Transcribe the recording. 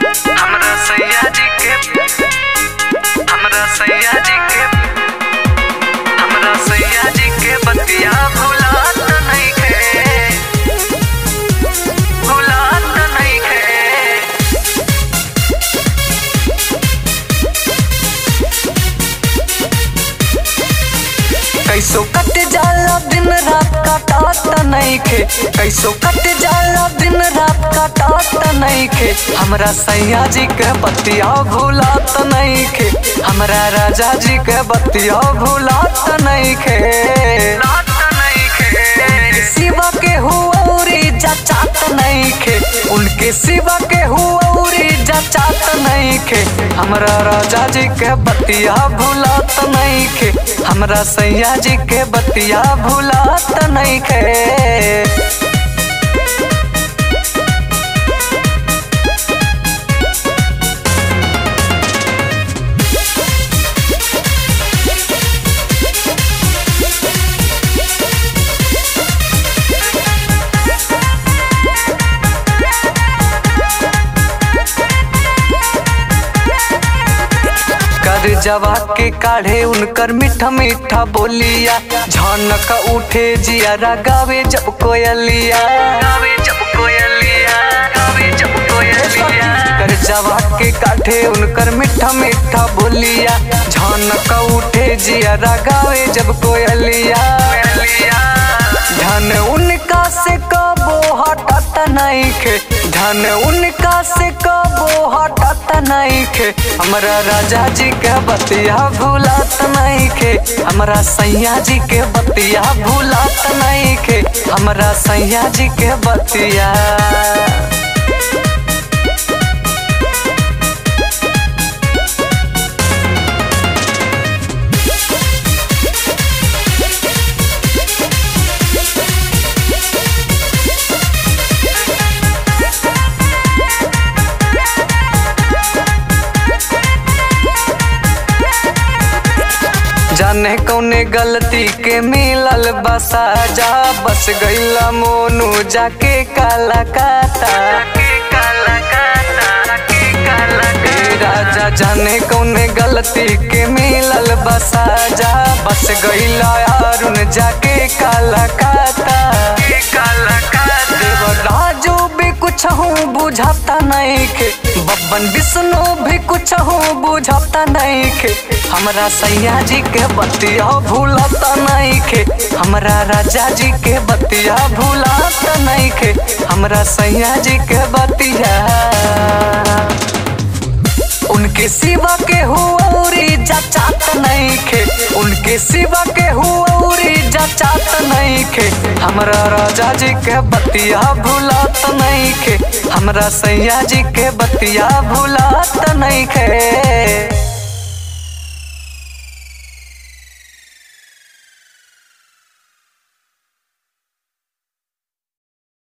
हमरा सैया जी के हमरा सैया जी के हमरा सैया जी के बतिया भुलात नइखे भुलात नइखे कैसो कट जाला दिन रात काटात नइखे कैसो कट जाला दिन रात काटात नइखे हमरा सैया जी के बतिया भुलात नइखे हमरा राजा जी के बतिया भुलात नइखे सिवा के हुआरी जचात नइखे उनके सिवा के हुआरी जचात नइखे हमरा राजा जी के बतिया भुलात नइखे हमरा सैया जी के बतिया भुलात नइखे कर जवा के काढ़े उनकर मीठा मीठा बोलिया झनक उठे जियारा गावे जब कोयलिया गावे जब कोयलिया गावे जब कोयलिया कर जवा के काढ़े उनकर मीठा मीठा बोलिया झनक उठे जियारा गावे जब कोयलिया धन उनका से कबो हटत नइखे धन उनका से कबो हटत नइखे हमरा राजा जी के बतिया भूलत नइखे हमरा सैया जी के बतिया भूलत नइखे हमरा सैया जी के बतिया जाने कौने गलती के मिलल बसा जा बस गईला मोनू जाके काला काता ए राजा जाने कौने गलती के मिलल बसा जा बस गईला अरुण जाके काला काता राजू भी कुछ हूँ बुझाता नहीं के बब्बन विष्णु भी कुछ हूँ बुझाता नहीं के हमरा सैया जी के बतिया भूलता नहीं के हमरा राजा जी के बतिया भूलता नहीं के हमरा सैया जी के बतिया उनके सिवा के हुआरी जचात नहीं खे उनके सिवा के हुआरी जचात नहीं खे हमरा राजा जी के बतिया भूलत नहीं खे हमरा सैया जी के बतिया भूलत नहीं खे